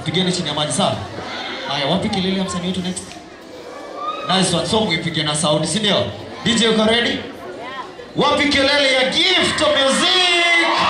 pigeni chini ya maji sawa haya wapi kelele ya msanii wetu next nice one song ipige na sauti si ndio dj uko ready wapi kelele ya gift of music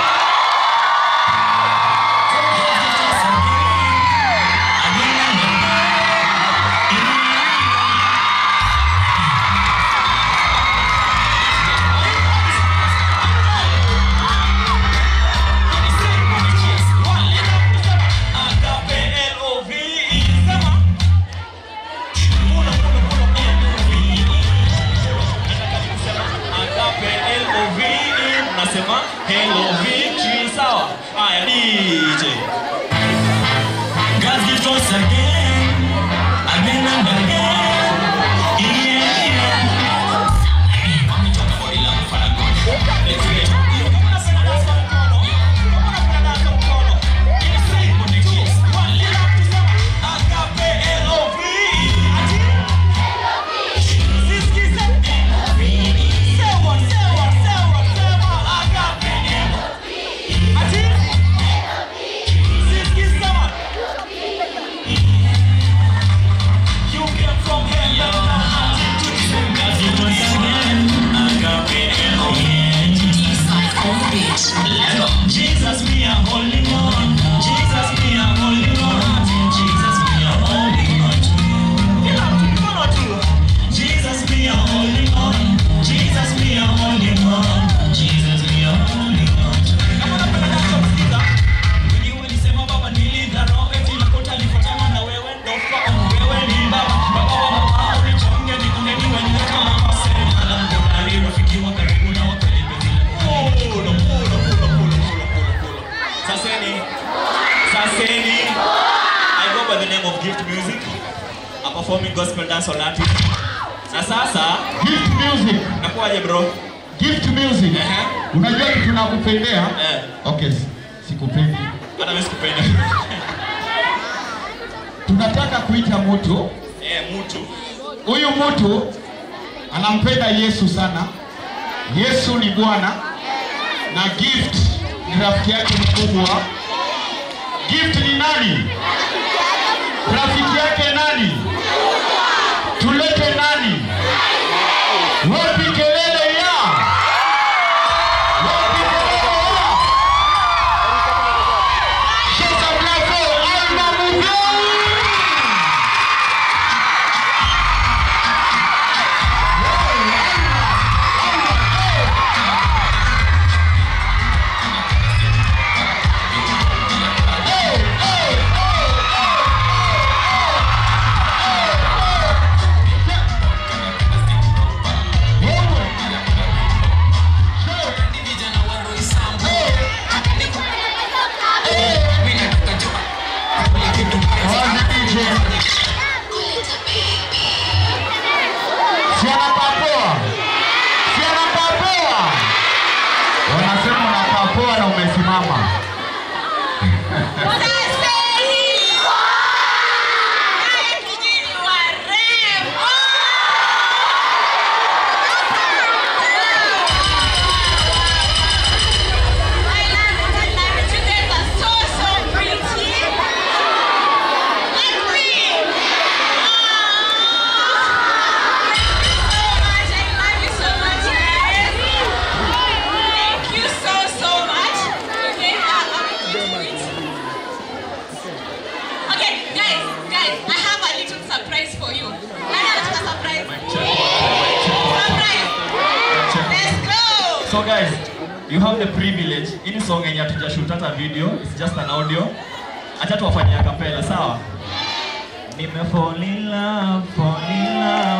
nasema hello victory sawa haya dj God gives us again, again and again. Yeah, yeah. I'm talking about the love for God. Let's get it. Jesus, me a holy one. Jesus, me a holy one. Jesus, me a holy one. Jesus, me a holy one. Jesus, me a holy one. Jesus, me a holy one. Kama unapenda dance msikiza. Wengi walisema baba nilidharau eti nakuta nifuatana na wewe ndo fa- wewe ni baba. Baba wa mama unichonge nikunde niwe niwe kama masema. Na mbona rafiki wa karibu na wa karibu bila. Pulo, pulo, pulo, pulo, pulo, pulo, pulo. Saseni, Saseni, I go by the name of Gift Music, a performing gospel dance artist. Na sasa Gift music. nakuwaje bro? Gift music. Ehe. Unajua kitu nakupendea? Eh, Okay, si- sikupendi. hata mimi sikupenda. Tunataka kuita mtu, Eh, mtu. huyu mtu anampenda Yesu sana. Yesu ni Bwana na Gift ni rafiki yake mkubwa. Gift ni nani? Rafiki yake nani? Tulete nani? Wapi kelele ya? Wapi kelele ya? Shaka Bravo, Alma Mugeni! Wazi DJ. Si anapapoa? Si anapapoa? Wanasema unapapoa na umesimama. Okay, guys, guys, I have a little surprise for you. Nani anataka surprise? Surprise. Let's go. So guys, you have the privilege. Hii song yenye hatujashoot hata video, it's just an audio. Acha tuwafanyie a cappella, sawa? Nime fall in love, fall in love.